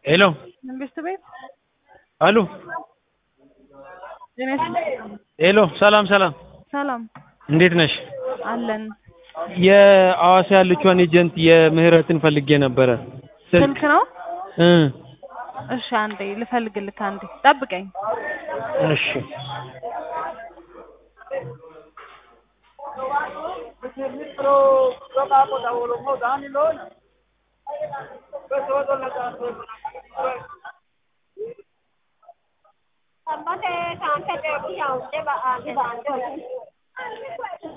ሄሎ መንግስት ቤት አሉ ጤና ይስጥልኝ። ሄሎ ሰላም ሰላም ሰላም እንዴት ነሽ? አለን። የአዋሳ ያለችዋን ኤጀንት የምህረትን ፈልጌ ነበረ። ስልክ ነው? እ እሺ አንዴ ልፈልግልህ፣ አንዴ ጠብቀኝ። እሺ Sabate kante de kuya unte ba ante ba ante.